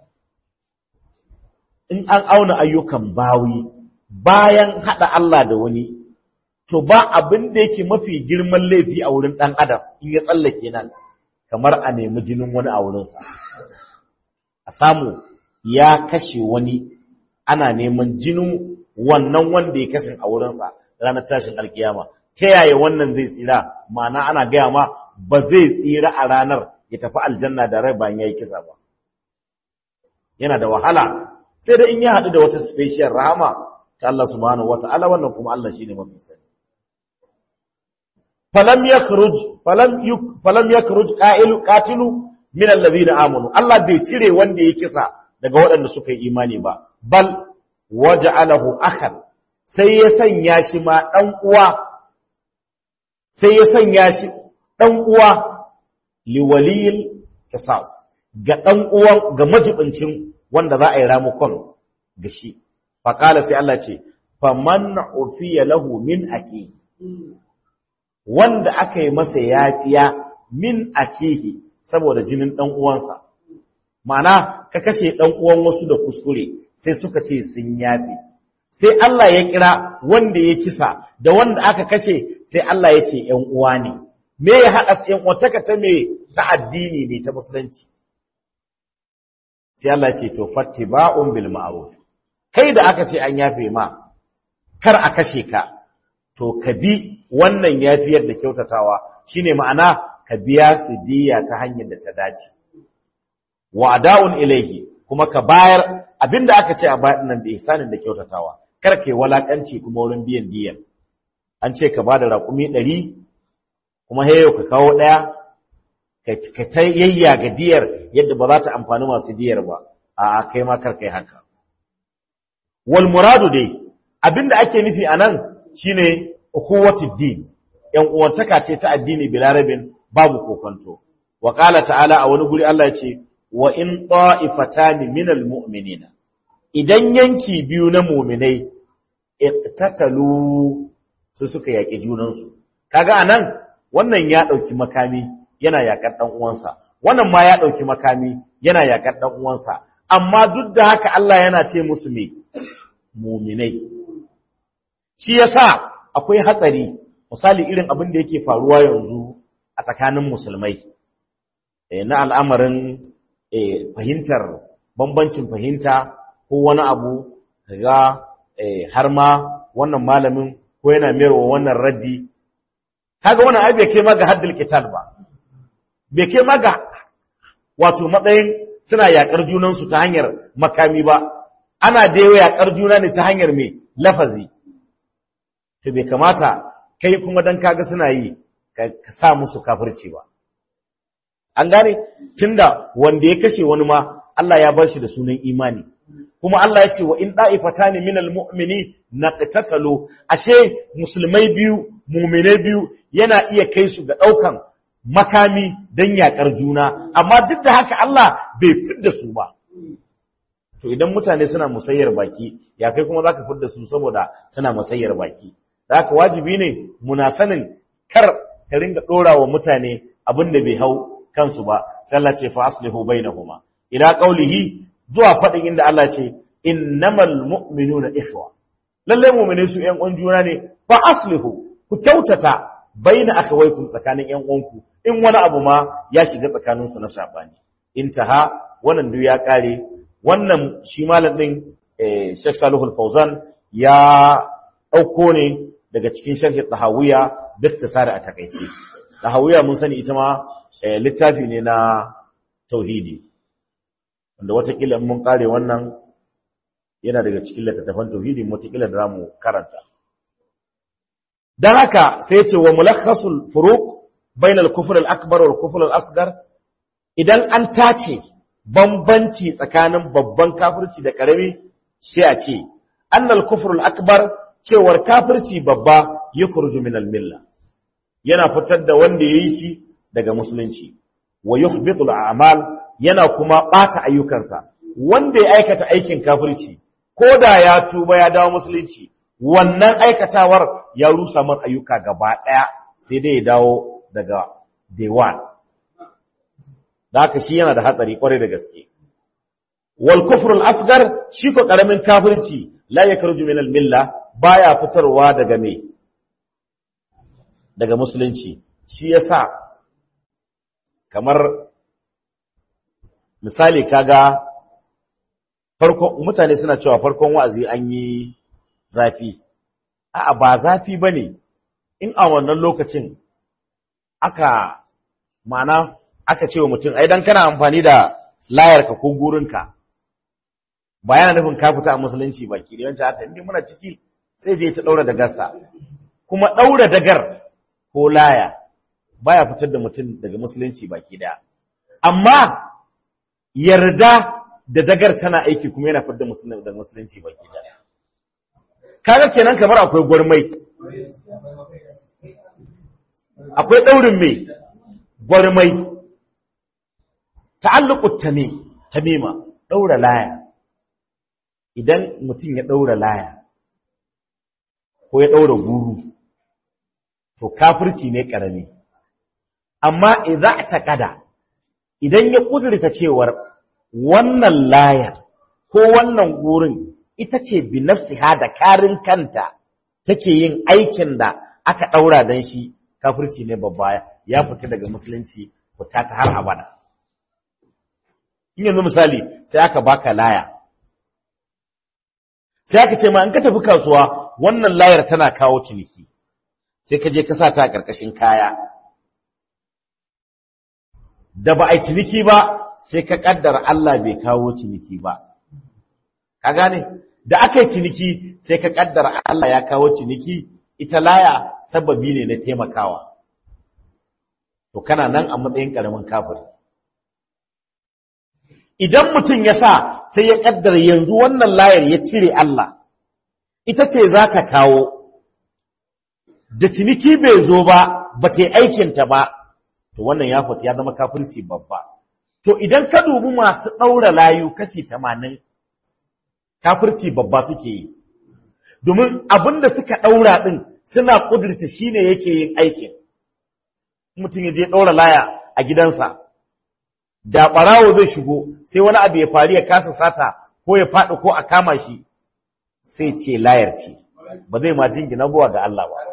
Speaker 1: in an auna ayyukan bawi bayan hada Allah da wani to ba abin da yake mafi girman laifi a wurin dan adam in ya tsallake nan kamar a nemi jinin wani a wurinsa a samu ya kashe wani ana neman jinin wannan wanda ya kashe a wurinsa ranar tashin alkiyama ta yaya wannan zai tsira ma'ana ana gaya ma ba zai tsira a ranar ya tafi aljanna da rai bayan ya yi kisa ba yana da wahala sai da in ya haɗu da wata special rahama ta Allah subhanahu wata'ala wannan kuma Allah shine mafi sani falam yakhruj falam yuk falam yakhruj qa'ilu qatilu min allazina amanu Allah bai cire wanda ya kisa daga waɗanda suka yi imani ba bal waja'alahu akhan sai ya sanya shi ma dan uwa sai ya sanya shi dan uwa liwaliyil qisas ga dan uwan ga majibincin wanda za a yi ramukon ga shi faqala sai Allah ce faman ufiya lahu min akihi wanda aka yi masa yafiya min akihi saboda jinin ɗan uwansa ma'ana ka kashe ɗan uwan wasu da kuskure sai suka ce sun yafi sai Allah ya kira wanda ya kisa da wanda aka kashe sai Allah ya ce ‘yan uwa ne me ya haɗa ‘yan uwataka ta me ta addini ne ta musulunci sai Allah ya ce to fattiba'un bil ma'ruf kai da aka ce an yafe ma kar a kashe ka to ka bi wannan yafiyar da kyautatawa shine ma'ana ka biya su diya ta hanyar da ta dace wa ada'un ilaihi kuma ka bayar abinda aka ce a bayan nan da ihsanin da kyautatawa kar kai walakanci kuma wurin biyan diyan an ce ka bada raƙumi ɗari kuma heyo ka kawo ɗaya ka ta yayya ga diyar yadda ba za ta amfani masu diyar ba a kai ma kar kai haka wal muradu dai abinda ake nufi anan shine ukhuwatud din yan uwantaka ce ta addini bilarabin babu kokonto wa qala ta'ala a wani guri Allah ya ce wa in ta'ifatan minal mu'minina idan yanki biyu na mu'minai iqtatalu su suka yaki junansu kaga anan wannan ya dauki makami yana yakar dan uwansa wannan ma ya dauki makami yana yakar dan uwansa amma duk da haka Allah yana ce musu me mu'minai shi yasa akwai hatsari misali irin abin da yake faruwa yanzu a tsakanin musulmai na al'amarin fahimtar bambancin fahimta ko wani abu ga har ma wannan malamin ko yana mayarwa wannan raddi kaga wannan ai bai kai ma ga haddul qital ba bai kai ma ga wato matsayin suna yakar junansu ta hanyar makami ba ana da yakar juna ne ta hanyar mai lafazi to bai kamata kai kuma dan kaga suna yi ka sa musu kafirci ba an gane tunda wanda ya kashe wani ma Allah ya bar shi da sunan imani kuma Allah ya ce wa in da'ifatani minal mu'mini naqtatalu ashe musulmai biyu mu'minai biyu yana iya kai su ga daukan makami dan yakar juna amma duk da haka Allah bai fidda su ba to idan mutane suna musayyar baki ya kai kuma zaka fidda su saboda suna musayyar baki da haka wajibi ne muna sanin kar ka ringa dora wa mutane abin da bai hau kansu ba sai Allah ce fa aslihu bainahuma ila qaulihi zuwa fadin inda Allah ce innamal mu'minuna ikhwa lalle mu'mine su ƴan uwan juna ne fa aslihu ku kyautata baina akhawaykum tsakanin ƴan uwanku in wani abu ma ya shiga tsakanin su na sabani intaha wannan duk ya kare wannan shi malam din Sheikh Salihul Fauzan ya dauko ne daga cikin sharhi Tahawiya biktisari a takaice Tahawiya mun sani ita ma littafi ne na tauhidi wanda watakila mun kare wannan yana daga cikin littattafan tauhidi watakila da zamu karanta dan haka sai ya ce wa mulakhasul furuq bainal kufr al akbar wal kufr al asghar idan an tace bambanci tsakanin babban kafirci da karami sai a ce annal kufr al akbar cewar kafirci babba yukhruju min al milla yana fitar da wanda yayi shi daga musulunci wa yuhbitul a'mal yana kuma bata ayyukansa wanda ya aikata aikin kafirci koda ya tuba ya dawo musulunci wannan aikatawar ya rusa man ayyuka gaba daya sai dai ya dawo daga day one da haka shi yana da hatsari kwarai da gaske wal kufrul asgar shi ko karamin kafirci la yakhruju min al milla baya fitarwa daga me daga musulunci shi yasa kamar misali kaga farko mutane suna cewa farkon wa'azi an yi zafi a'a ba zafi bane in a wannan lokacin aka mana aka ce wa mutum ai dan kana amfani da layarka ko gurinka ba yana nufin ka fita a musulunci baki da yawanci haka inda muna ciki sai je ta daura da gasa kuma daura dagar ko laya baya fitar da mutum daga musulunci baki daya amma yarda da dagar tana aiki kuma yana fidda musulunci da musulunci baki daya kaga kenan kamar akwai gwarmai akwai daurin mai gwarmai ta'alluqut tami tamima daura laya idan mutum ya daura laya ko ya daura guru to kafirci ne karami amma idza taqada idan ya kudurta cewar wannan layar ko wannan gurin ita ce bi nafsiha da karin kanta take yin aikin da aka daura dan shi kafirci ne babba ya fita daga musulunci fita ta har abada in yanzu misali sai aka baka laya sai aka ce ma in ka tafi kasuwa wannan layar tana kawo ciniki sai ka je ka sa ta a ƙarƙashin kaya da ba a yi ciniki ba sai ka ƙaddara Allah bai kawo ciniki ba ka gane da aka yi ciniki sai ka ƙaddara Allah ya kawo ciniki ita laya sababi ne na taimakawa to kana nan a matsayin ƙaramin kafiri idan mutum ya sa sai ya ƙaddara yanzu wannan layar ya cire Allah ita ce za ta kawo da ciniki bai zo ba ba ta yi aikinta ba to wannan ya fita ya zama kafirci babba to idan ka dubi masu ɗaura layu kashi tamanin kafirci babba suke yi domin abin da suka ɗaura ɗin suna ƙudurta shi ne yake yin aikin mutum ya je ɗaura laya a gidansa da ɓarawo zai shigo sai wani abu ya faru ya kasa sata ko ya faɗi ko a kama shi sai ce layar ce ba zai ma jingina buwa ga Allah ba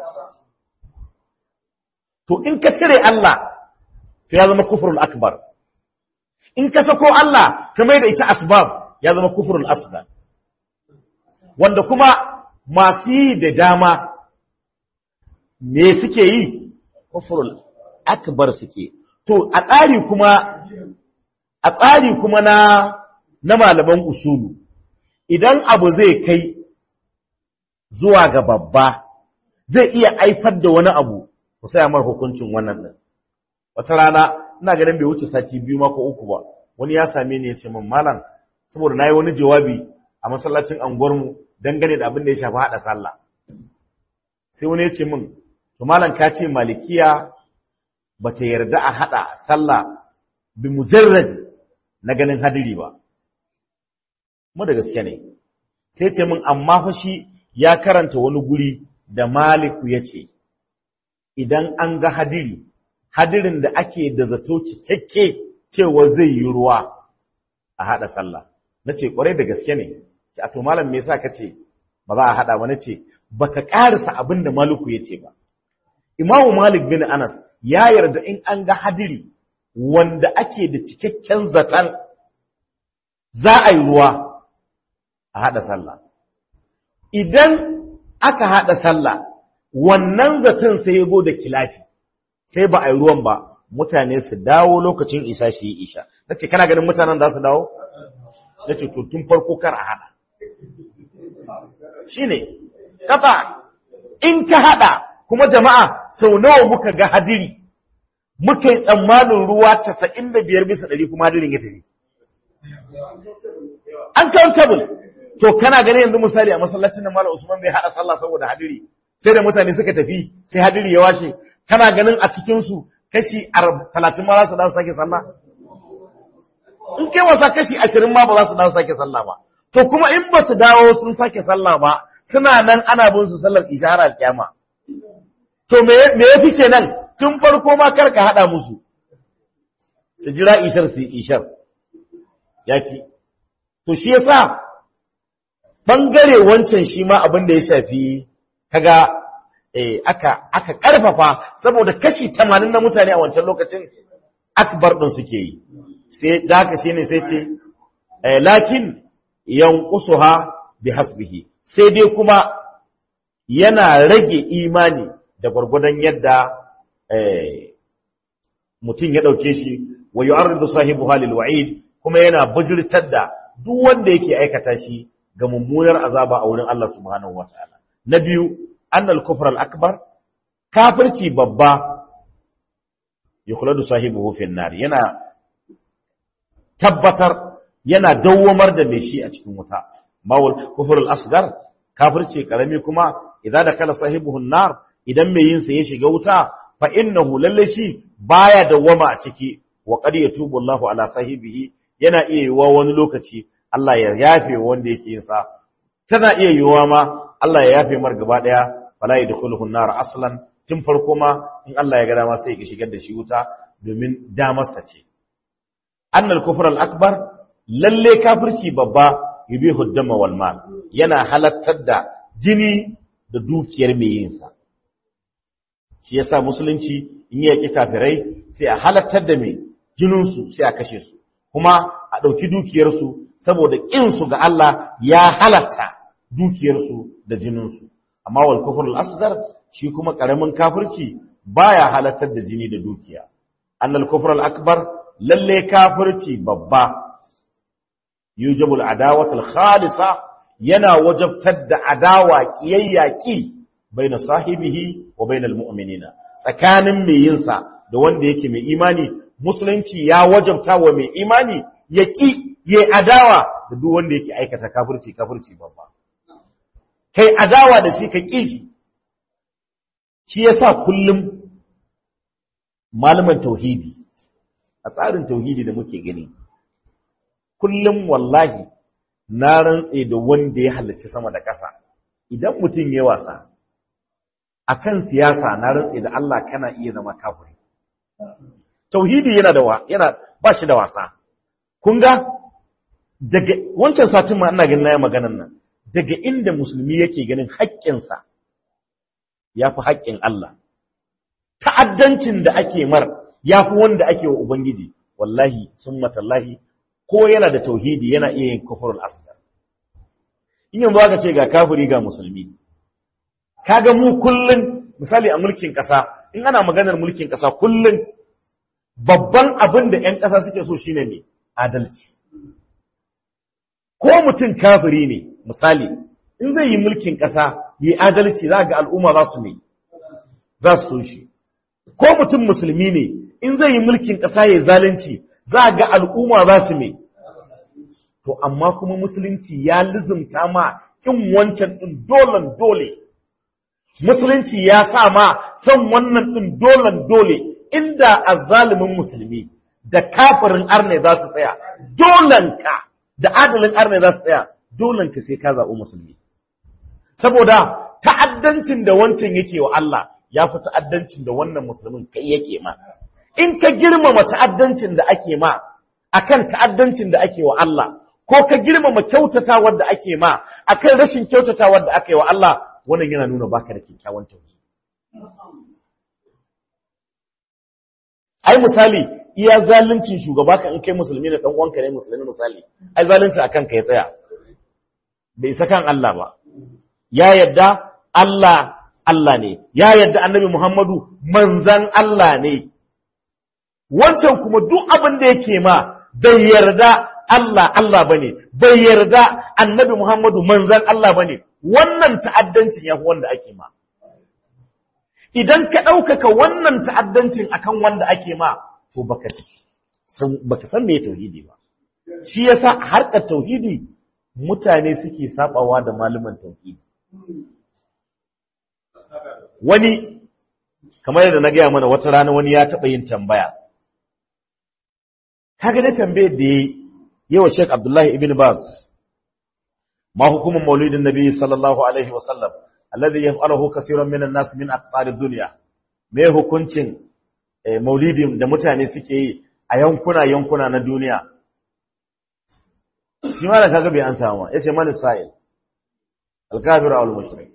Speaker 1: to in ka cire Allah to ya zama kufrul akbar in ka sako Allah ka mai da ita asbab ya zama kufrul asghar wanda kuma masu yi da dama me suke yi kufrul akbar suke to a tsari kuma a tsari kuma na na malaman usulu idan abu zai kai zuwa ga babba zai iya aifar da wani abu ku saya mar hukuncin wannan din wata rana ina ganin bai wuce sati biyu mako uku ba wani ya same ni ya ce min malam saboda nayi wani jawabi a masallacin anguwar mu dangane da abin da ya shafi hada sallah sai wani ya ce min to malam ka ce malikiya bata yarda a hada sallah bi mujarrad na ganin hadiri ba mu da gaske ne sai ce min amma fa shi ya karanta wani guri da maliku ya ce idan an ga hadiri hadirin da ake da zato cikakke cewa zai yi ruwa a haɗa sallah na ce ƙwarai da gaske ne a to malam me yasa ka ce ba za a haɗa ba na ce ba ka ƙarisa abin da maliku ya ce ba imamu malik bin anas ya yarda in an ga hadiri wanda ake da cikakken zaton za a yi ruwa a haɗa sallah idan aka haɗa sallah wannan zaton sai ya zo da kilafi sai ba a yi ruwan ba mutane su dawo lokacin isa shi yi isha na ce kana ganin mutanen za su dawo? na ce to tun farko kar a haɗa shi ne kafa in ka haɗa kuma jama'a sau nawa muka ga hadiri muka yi tsammanin ruwa casa'in da biyar bisa ɗari kuma hadirin ya tafi uncountable to kana ganin yanzu misali a masallacin da malam usman bai haɗa sallah saboda hadiri sai da mutane suka tafi sai hadiri ya washe kana ganin a cikinsu kashi talatin ma za su dawo sake sallah in kai wasa kashi ashirin ma ba za su dawo sake sallah ba to kuma in ba su dawo sun sake sallah ba suna nan ana bin su sallar ishara kyama to me ya fi kenan tun farko ma kar ka haɗa musu su jira ishar su ishar ya fi to shi yasa bangare wancan shi ma abin da ya shafi kaga eh aka aka karfafa saboda kashi 80 na mutane a wancan lokacin akbar din suke yi sai da haka shine sai ce eh lakin yanqusuha bihasbihi sai dai kuma yana rage imani da gurgudan yadda eh mutum ya dauke shi wa yu'arridu sahibuha lil wa'id kuma yana bujirtar da duk wanda yake aikata shi ga mummunar azaba a wurin Allah subhanahu wataala na biyu annal kufr al akbar kafirci babba yukhladu sahibuhu fi nar yana tabbatar yana dawwamar da mai shi a cikin wuta mawul kufrul asgar kafirce karami kuma idan da kala sahibuhun nar idan mai yin sa ya shiga wuta fa innahu lalle shi baya dawwama a ciki wa qad yatubu Allahu ala sahibihi yana iya yiwa wani lokaci Allah ya yafe wanda yake yin sa tana iya yiwa ma Allah ya yafe mar gaba daya fala yadkhuluhu an-nar aslan tun farko ma in Allah ya ga dama sai ya shigar da shi wuta domin damarsa ce annal kufr al-akbar lalle kafirci babba yubihu dama wal mal yana halattar da jini da dukiyar mai yin sa shi yasa musulunci in yaki kafirai sai a halattar da mai jinin su sai a kashe su kuma a dauki dukiyar su saboda kin su ga Allah ya halatta dukiyar su da jinin su amma wal kufr al-asghar shi kuma karamin kafirci baya halattar da jini da dukiya annal kufr al-akbar lalle kafirci babba yujibu al-adawat al-khalisa yana wajabtar da adawa kiyayyaki baina sahibihi wa baina al-mu'minina tsakanin mai yin sa da wanda yake mai imani musulunci ya wajabta wa mai imani ya ki yayi adawa da duk wanda yake aikata kafirci kafirci babba kai adawa da shi ka ki shi shi yasa kullum malaman tauhidi a tsarin tauhidi da muke gani kullum wallahi na rantse da wanda ya halarci sama da ƙasa idan mutum ya wasa akan siyasa na rantse da Allah kana iya zama kafiri tauhidi yana da yana ba shi da wasa kun ga daga wancan satin ma ina ganin na maganar nan daga inda musulmi yake ganin haƙƙinsa ya fi haƙƙin Allah ta'addancin da ake mar ya fi wanda ake wa Ubangiji, wallahi, sun matallahi, ko yana da tauhidi yana iya yin kufurul asgar. In yanzu aka ce ga kafiri ga musulmi, kaga mu kullum, misali a mulkin ƙasa, in ana maganar mulkin ƙasa kullum, babban abin da ‘yan ƙasa suke so shine ne adalci. Ko mutum kafiri ne, misali, in zai yi mulkin ƙasa, yi adalci za ga al'umma za su ne, za su so shi. Ko mutum musulmi ne, in zai yi mulkin ƙasa ya zalunci za ga al'umma za su me. To, amma kuma musulunci ya lizumta ma ƙin wancan ɗin dolan dole. Musulunci ya sa ma son wannan ɗin dolan dole inda a zalimin musulmi da kafirin arne za su tsaya, dolanka da adalin arne za su tsaya, dolanka sai ka zaɓi musulmi. Saboda ta'addancin da wancan yake wa Allah ya fi ta'addancin da wannan musulmin kai yake ma. in ka girmama ta'addancin da ake ma akan ta'addancin da ake wa Allah ko ka girmama kyautatawar da ake ma akan rashin kyautatawar da aka yi wa Allah wannan yana nuna baka da kyakkyawan tauhidi ai misali iya zaluncin shugaba kan in kai musulmi da dan uwanka ne musulmi misali ai zalunci akan ka ya tsaya bai isa kan Allah ba ya yadda Allah Allah ne ya yadda annabi Muhammadu manzan Allah ne wancan kuma duk abin da yake ma bai yarda Allah Allah bane bai yarda Annabi Muhammadu manzan Allah bane wannan ta'addancin yafi wanda ake ma idan ka ɗaukaka wannan ta'addancin akan wanda ake ma to baka san baka san me tauhidi ba shi yasa harkar tauhidi mutane suke sabawa da malaman tauhidi wani kamar yadda na gaya mana wata rana wani ya taɓa yin tambaya kaga da tambayar da yayi yawa Sheikh Abdullahi ibn Baz ma hukumun maulidin nabi sallallahu alaihi wa sallam alladhi yaf'aluhu kaseerun minan nas min aqtarid dunya me hukuncin maulidin da mutane suke yi a yankuna yankuna na duniya shi ma da kaga bai an samu yace man sa'il al-kafir aw al-mushrik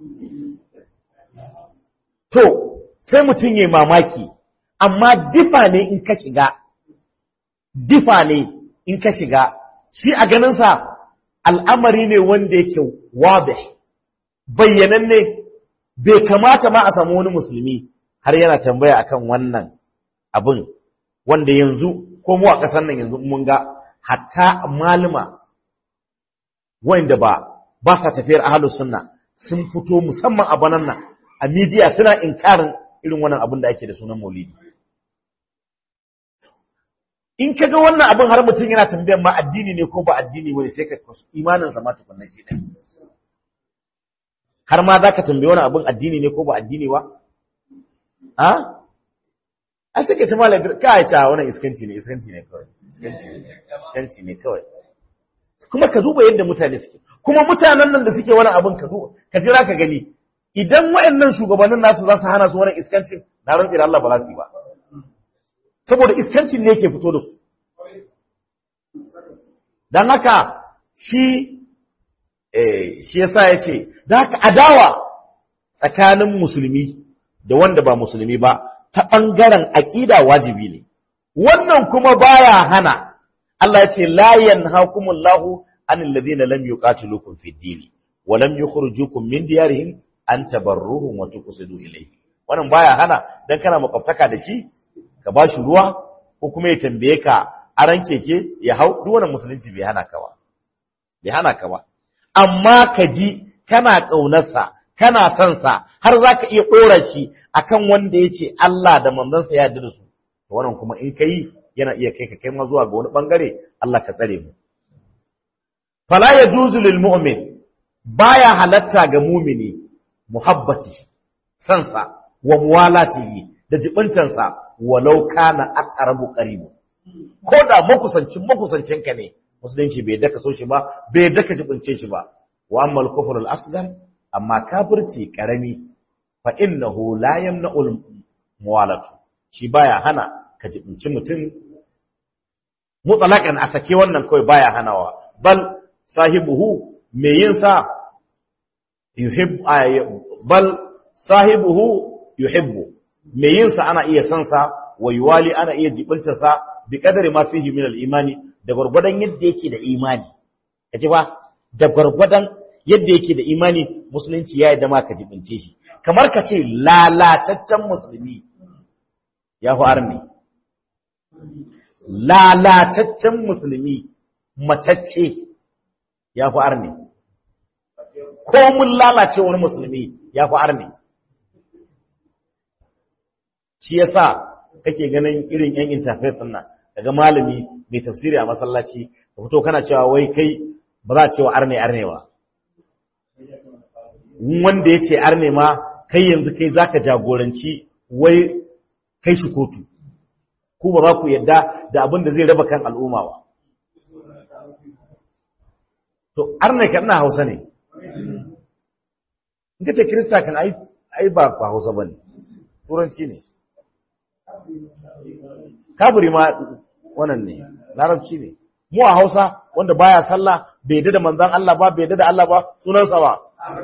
Speaker 1: to sai mutun yayi mamaki amma difa ne in ka shiga difa ne in ka shiga shi a ganinsa al'amari ne wanda yake wabe bayyananne bai kamata ma a samu wani musulmi har yana tambaya akan wannan abin wanda yanzu ko mu a ƙasar nan yanzu mun ga hatta malama wanda ba ba sa tafiyar ahlus sunna sun fito musamman a banan nan a midiya suna inkarin irin wannan abin da ake da sunan maulidi in ka ga wannan abin har mutum yana tambayar ma addini ne ko ba addini bane sai ka imanin sa ma tukunna shi da har ma zaka tambaye wani abin addini ne ko ba addini ba a ai take ta malai ka ta wannan iskanci ne iskanci ne kawai iskanci ne iskanci ne kawai kuma ka duba yadda mutane suke kuma mutanen nan da suke wani abin ka duba ka jira ka gani idan waɗannan shugabannin nasu za su hana su wani iskancin na rantsi da Allah ba za su yi ba saboda iskancin ne yake fito da su don haka shi eh shi yasa yace da haka adawa tsakanin musulmi da wanda ba musulmi ba ta bangaren aqida wajibi ne wannan kuma baya hana Allah yace la yanhaakumullahu anil ladina lam yuqatilukum fid din wa lam yukhrijukum min diyarihim an tabarruhum wa tuqsidu ilayhi wannan baya hana dan kana makwabtaka da shi ka bashi ruwa ko kuma ya tambaye ka aran keke ya hau duk wannan musulunci bai hana ka ba bai hana ka ba amma ka ji kana kaunarsa kana son sa har zaka iya dora shi akan wanda yace Allah da manzansa ya yarda da su to wannan kuma in kai yana iya kai ka kai ma zuwa ga wani bangare Allah ka tsare mu fala yajuzu lil mu'min baya halatta ga mumini muhabbati sansa wa muwalatihi da jibintansa walau kana aqrabu qaribu ko da makusancin makusancin ka ne musulunci bai daka so shi ba bai daka jibince shi ba wa amma al-kufr al-asghar amma kafirci karami fa innahu la yamna'u muwalatu shi baya hana ka jibinci mutum mutlaqan a sake wannan kawai baya hanawa bal sahibuhu me yin sa yuhib bal sahibuhu yuhibbu me yin sa ana iya san sa wa yuwali ana iya jibinta sa bi kadari ma fihi min al-imani da gurgurdan yadda yake da imani kaji ba da gurgurdan yadda yake da imani musulunci ya yadda ma ka jibince shi kamar ka ce lalataccen musulmi ya fi arni lalataccen musulmi matacce ya fi arni ko mun lalace wani musulmi ya fi arni shi yasa kake ganin irin yan interfaith din nan daga malami mai tafsiri a masallaci ka fito kana cewa wai kai ba za a cewa arne arne ba wanda ya ce arne ma kai yanzu kai zaka jagoranci wai kai shi kotu ku ba za ku yadda da abin da zai raba kan al'umma ba to arne kan na hausa ne in ka ce kirista kan ai ba ba hausa ba ne turanci ne kafiri ma wannan ne larabci ne mu a hausa wanda baya sallah bai yadda da manzan Allah ba bai yadda da Allah ba sunansa ba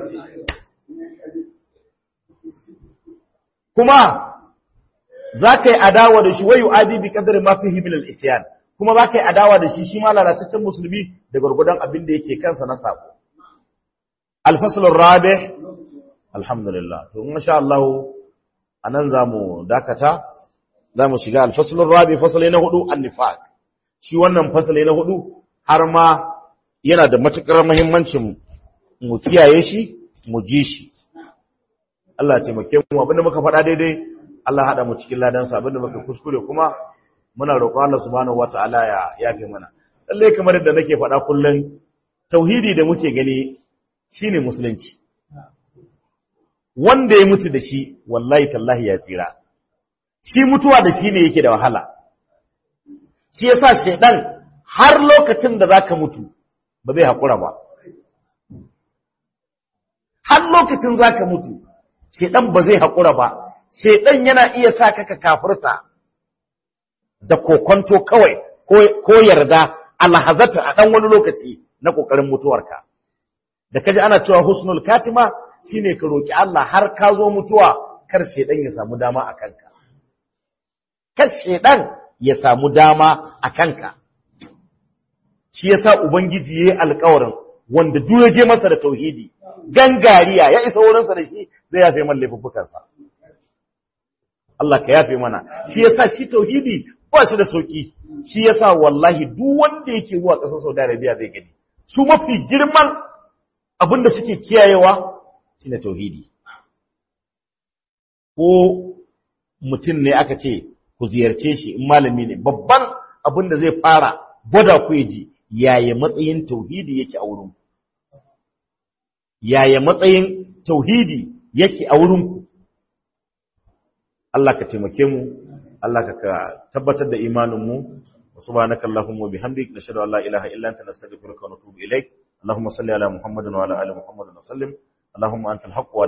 Speaker 1: kuma za ka yi adawa da shi wayu adi bi kadari ma fihi min al-isyan kuma za ka yi adawa da shi shi ma lalataccen musulmi da gurgudan abin da yake kansa na sako al-fasl ar-rabi alhamdulillah to insha Allah anan zamu dakata zamu shiga al-fasl ar-rabi fasali na hudu an-nifaq shi wannan fasali na hudu har ma yana da matukar muhimmancin mu kiyaye shi mu ji shi Allah ya taimake mu abinda muka faɗa daidai Allah haɗa mu cikin ladansa abinda muka kuskure kuma muna roƙon Allah subhanahu wataala ya yafe mana lalle kamar yadda nake faɗa kullun tauhidi da muke gani shine musulunci wanda ya mutu da shi wallahi tallahi ya tsira shi mutuwa da shi ne yake da wahala shi yasa shedan har lokacin da zaka mutu ba zai hakura ba har lokacin zaka mutu shedan ba zai hakura ba shedan yana iya sa ka kafirta da kokonto kawai ko yarda alhazata a dan wani lokaci na kokarin mutuwarka da kaji ana cewa husnul katima shine ka roki Allah har ka zo mutuwa kar shedan ya samu dama a kanka kar shedan ya samu dama a kanka shi yasa ubangiji yayi alƙawarin wanda duk ya je masa da tauhidi gangariya ya isa wurinsa da shi zai yafe man laifuffukansa Allah ka yafe mana shi yasa shi tauhidi ba shi da sauki shi yasa wallahi duk wanda yake zuwa ƙasar Saudi Arabia zai gani su mafi girman abin da suke kiyayewa shine tauhidi ko mutum ne aka ce ku ziyarce shi in malami ne babban abin da zai fara gwada ku ji yaya matsayin tauhidi yake a wurin yaya matsayin tauhidi yake a wurin ku Allah ka taimake mu Allah ka tabbatar da imanin mu subhanaka allahumma wa bihamdik nashhadu an la ilaha illa anta nastaghfiruka wa natubu ilaik اللهم صل على محمد وعلى ال محمد وسلم اللهم انت الحق